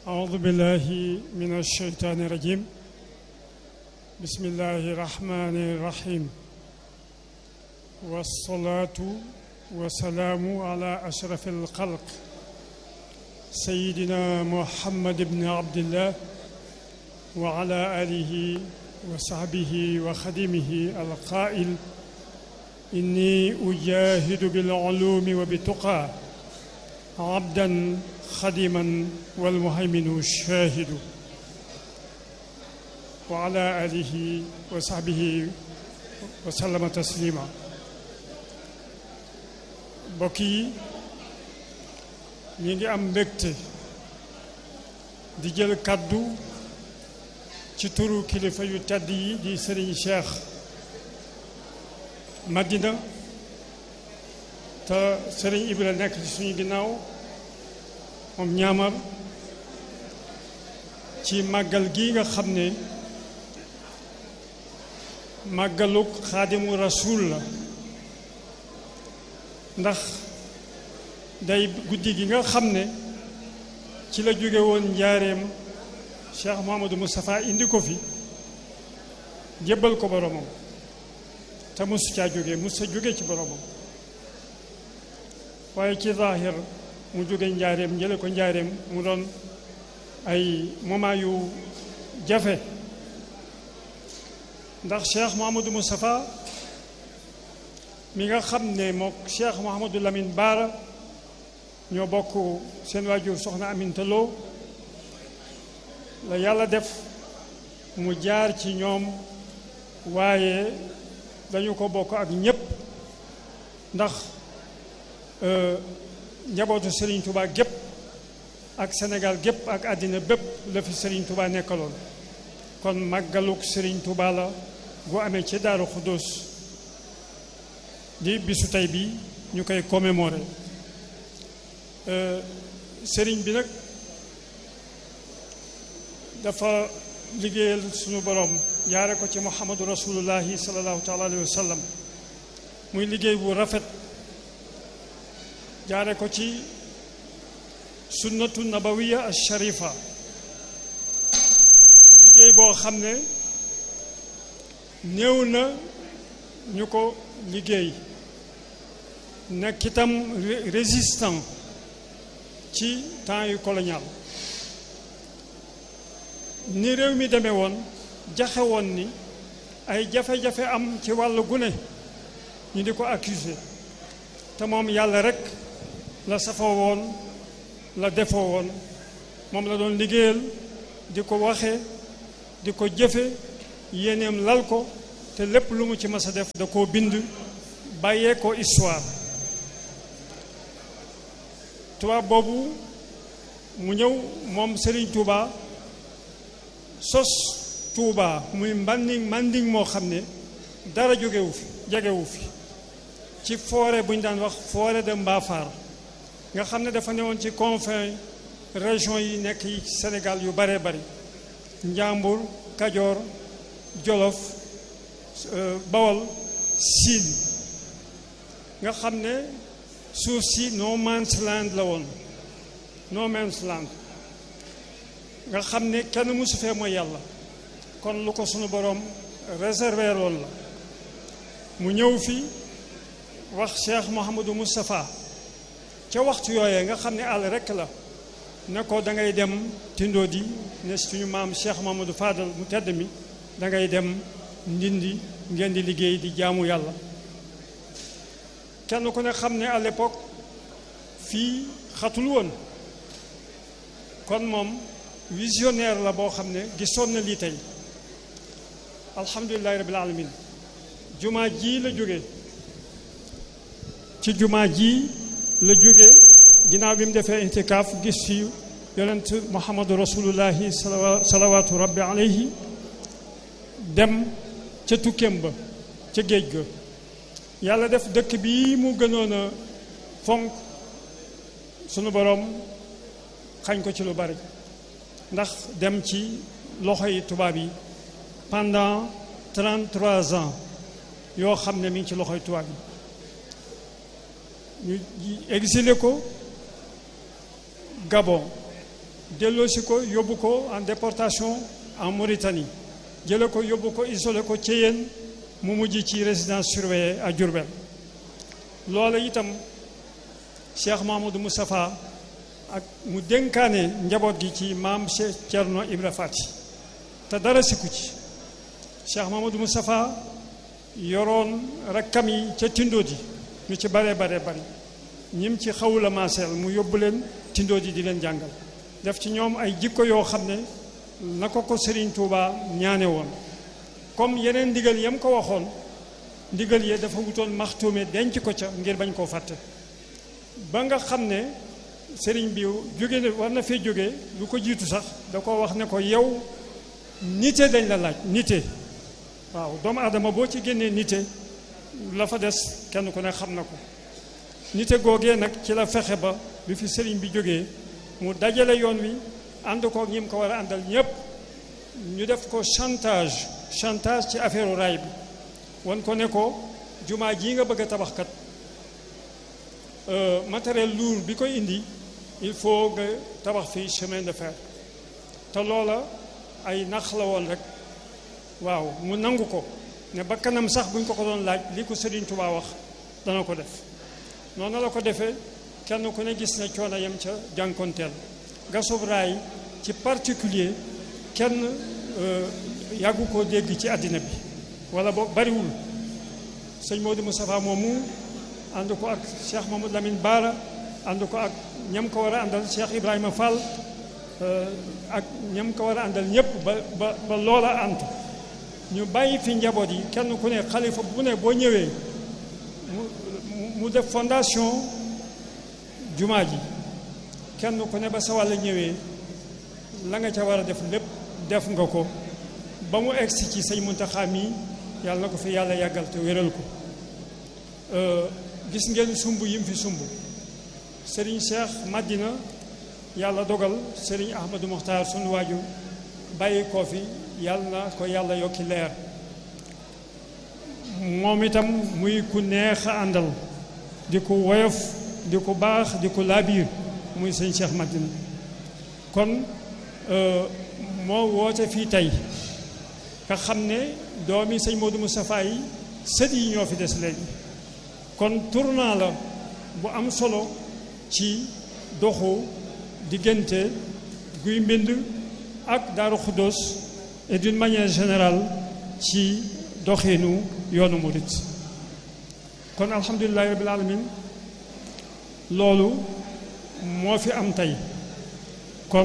أعوذ بالله من الشيطان الرجيم بسم الله الرحمن الرحيم والصلاة والسلام على أشرف الخلق سيدنا محمد بن عبد الله وعلى آله وصحبه وخدمه القائل إني أجاهد بالعلوم وبالتقى عبدا خدما والمهيمن الشاهد وعلى آله وصحبه وسلم تسليما mbokk yi ñi ngi am mbégte di jël kàddu ci turu kilifa yu tedd yi di Serigne Cheikh Madina te Serigne Ibra nekk ci suñu ginnaaw moom ñaamar ci màggal gi nga xam ne màggaluk xaadimu rasul la ndax day guddi gi nga xam ne ci la jóge woon njaareem Cheikh Mouhamadou Moustapha indi ko fi jébbal ko boromam te mosu caa jóge mos sa jóge ci boromam waaye ci zaahir mu jóge njaareem njële ko njaareem mu doon ay moment yu jafe ndax Cheikh Mouhamadou Moustapha mi nga xam ne mook Cheikh Mouhamadou Lamine Baara ñoo bokk seen waajur soxna Aminta Lo la yàlla def mu jaar ci ñoom waaye dañu ko bokk ak ñépp ndax njabootu Serigne Touba gépp ak Sénégal gépp ak àddina bépp la fi Serigne Touba nekkaloon kon màggaluk Serigne Touba la gu amee ci Daaru Xuddoos di bisu tey bi ñu koy commémorer Serigne bi nag dafa liggéeyal suñu borom jaare ko ci Muhammadu Rasulullahi sallallahu taala alayhi wa sallam muy liggéey bu rafet jaare ko ci sunnatu nabawiya al sharifa liggéey boo xam ne néew na ñu ko liggéey nekk itam résistant ci temps yu colonial ni réew mi demee woon jaxe woon ni ay jafe-jafe am ci wàllu gune ñu di ko accuser te moom yàlla rekk la safoo woon la defoo woon moom la doon liggéeyal di ko waxe di ko jëfe yéeneem lal ko te lépp lu mu ci mas a def da koo bind bàyyee ko histoire tubaab boobu mu ñëw moom Serigne Touba sos Touba muy mbanding manding moo xam ne dara jógewu fi jegewu fi ci forêt bu ñu daan wax forêt de Mbafar nga xam ne dafa newoon ci confin région yi nekk yi Sénégal yu baree bari Njàmbur Kajoor Jolof Bawol Siin nga xam ne suuf si no man's land la woon no man's land nga xam ne kenn mësu fee mooy yàlla kon lu ko sunu boroom réserver loolu la mu ñëw fi wax Cheikh Mouhamadou Moustapha ca waxtu yooyee nga xam ne àll rekk la ne ko da ngay dem tindoo di ne suñu maam Cheikh Mouhamadou Fadal mu tedd mi da ngay dem ndindi ngeen di liggéey di jaamu yàlla kenn ku ne xam ne à l'époque fii xatul woon kon moom visionnaire la boo xam ne gisoon na lii tey alhamdulilahi rabbil alamin jumaa ji la jóge ci jumaa ji la jóge ginnaaw bi mu defee intikaaf gis fi yonent muhammadu rasulullahi salawaatu rabbi alayhi dem ca tukkeem ba ca géej ga yàlla def dëkk bi mu gënoon a fonk sunu boroom xañ ko ci lu bari ndax dem ci loxoy tubaab yi pendant 33 ans yoo xam ne mi ngi ci loxoy tubaab yi ñu exilé ko Gabon delloosi ko yóbbu ko en déportation en Mauritanie jële ko yóbbu ko isolé ko Thiéyène mu mujj ci résidence surveillée à Diourbel loola itam Cheikh Mahamadou Moustapha ak mu dénkaane njaboot gi ci maam Cheikh Thierno Ibra Fati te dara sikku ci Cheikh Mahamadou Moustapha yoroon rakkam yi ca Tindodi ñu ci bare bare bari ñim ci xawula maaseel mu yóbbu leen Tindodi di leen jàngal def ci ñoom ay jikko yoo xam ne na ko ko Serigne Touba ñaane woon comme yeneen ndigal yam ko waxoon ndigal yee dafa wutoon maxtuume denc ko ca ngir bañ koo fàtte ba nga xam ne sëriñ bi jóge na war na fee jóge lu ko jiitu sax da ko wax ne ko yow nite dañ la laaj nite waaw doomu aadama boo ci génnee nite la fa des kenn ku ne xam na ko nite googee nag ci la fexe ba bi fi sëriñ bi jógee mu dajale yoon wi ànd ko ñi mu ko war a àndal ñépp ñu def ko chantage chantage ci affaire raay bi wan ko ne ko jumaa jii nga bëgg a tabax kat matériel lourd bi koy indi il faut nga tabax fii chemin de fer te loola ay nax la woon rek waaw mu nangu ko ne ba kanam sax buñ ko ko doon laaj li ko Serigne Touba wax dana ko def noonu la ko defee kenn ku ne gis ne coono yam ca jànkonteel gasub raay ci particulier kenn yàggu koo dégg ci àddina bi wala boog bariwul sëñ Modou Moustapha moomu ànd ko ak Cheikh Mamadou Lamine Baara ànd ko ak ñam ko war a àndal Cheikh Ibrahima Fall ak ñam ko war a àndal ñëpp ba ba ba loola antu ñu bàyyi fi njaboot yi kenn ku ne xalifa bu ne boo ñëwee mu mu def fondation jumaa ji kenn ku ne ba sa wàll ñëwee la nga ca war a def lépp def nga ko ba mu egsi ci sëñ Muntaxa mi yàlla na ko fi yàlla yàggal te wéral ko gis ngeen sumb yim fi sumb Serigne Cheikh Madina yàlla dogal Serigne Ahmadou Mokhtar sunu waaju bàyyi koo fi yàlla na ko yàlla yokki leer moom itam muy ku neex a àndal di ko woyof di ko baax di ko laabiir muy sëñ Cheikh Madina kon moo woote fii tey nga xam ne doomi sëñ Modou Moustapha yi sët yi ñoo fi des léegi kon tournant la bu am solo ci doxu diggante guy mbind ak Daaru Xuddoos et d'une manière générale ci doxinu yoonu murit kon alhamdulilahi rabbil alamin loolu moo fi am tey kon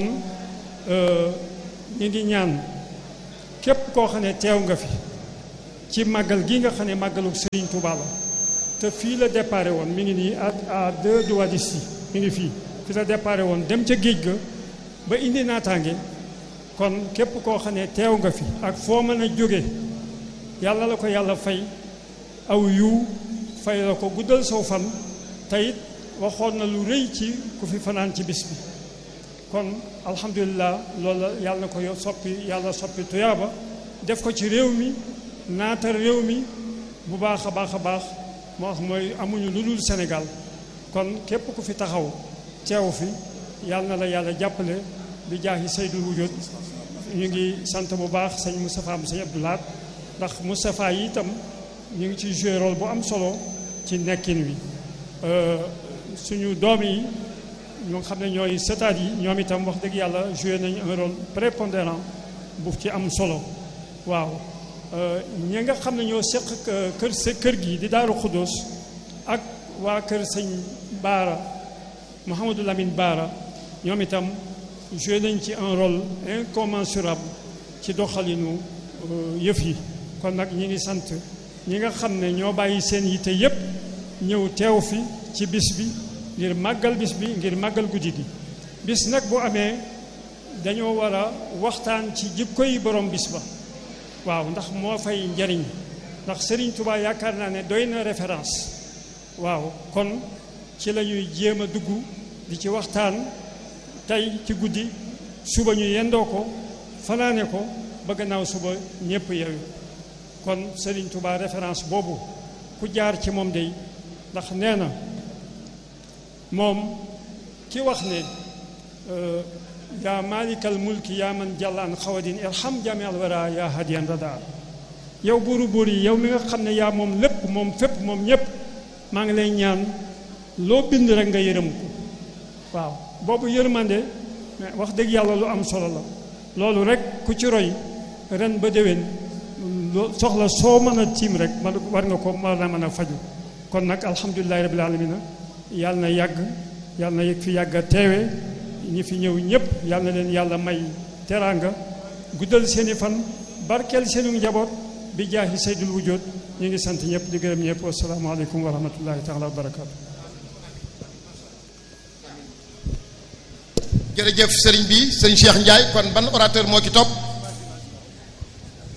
ñu ngi ñaan képp koo xam ne teew nga fi ci màggal gi nga xam ne màggalu Serigne Touba la te fii la déparé woon mi ngi nii à à deux doigts d'ici mi ngi fii fi la déparé woon dem ca géej ga ba indi naataange kon képp koo xam ne teew nga fi ak foo mën a jóge yàlla la ko yàlla fay aw yiw fay la ko guddal saw fan teyit waxoon na lu rëy ci ku fi fanaan ci bis bi kon alhamdulilah loolu la yàlla na ko soppi yàlla soppi tuyaaba def ko ci réew mi naatal réew mi bu baax a baax a baax moo wax mooy amuñu lu dul Sénégal kon képp ku fi taxaw teew fi yàlla na la yàlla jàppale bi jaahi Seydul Wujud ñu ngi sant bu baax sëñ Moustapha mu sëñ Abdoulaat ndax Moustapha yi itam ñu ngi ci joué rôle bu am solo ci nekkin wi suñu doom yi ñoo xam ne ñooy sëtaat yi ñoom itam wax dëgg yàlla joué nañu un rôle prépondérant bu ci am solo waaw ñi nga xam ne ñoo seq kër sa kër gi di Daaru Xuddoos ak waa kër sëñ Baara Mouhamadou Lamine Baara ñoom itam joué nañ ci un rôle incommensurable ci doxalinu yëf yi kon nag ñi ngi sant ñi nga xam ne ñoo bàyyi seen yitte yépp ñëw teew fi ci bis bi ngir màggal bis bi ngir màggal guddi gi bis nag bu amee dañoo war a waxtaan ci jikko yi borom bis ba waaw ndax moo fay njariñ ndax Serigne Touba yaakaar naa ne doy na référence waaw kon ci la ñuy jéem a dugg di ci waxtaan tey ci guddi suba ñu yendoo ko fanaane ko ba gannaaw suba ñépp yewi kon Serigne Touba référence boobu ku jaar ci moom day ndax nee na moom ki wax ne yaa maalikal mulki yaa man jàllaan xawadin irham jami al wara yaa hadiyan rada yow buuru buur yi yow mi nga xam ne yaa moom lépp moom fépp moom ñépp maa ngi lay ñaan loo bind rek nga yërëm ko waaw boobu yërmande wax dëgg yàlla lu am solo la loolu rek ku ci roy ren ba déwén soxla soo mën a tiim rek man war nga ko war na mën a faju kon nag alhamdulilahi rabbil alamina yàlla na yàgg yàlla na yëg fi yàgg a teewe ñi fi ñëw ñëpp yàlla na leen yàlla may teraanga guddal seeni fan barkeel seenu njaboot bi jaahi saydul wujjoot ñu ngi sant ñëpp di gërëm ñëpp wasalaamaaleykum wa rahmatullahi taala wa barakaatu jërëjëf sëriñ bi sëriñ Cheikh Ndiaye kon ban orateur moo ci topp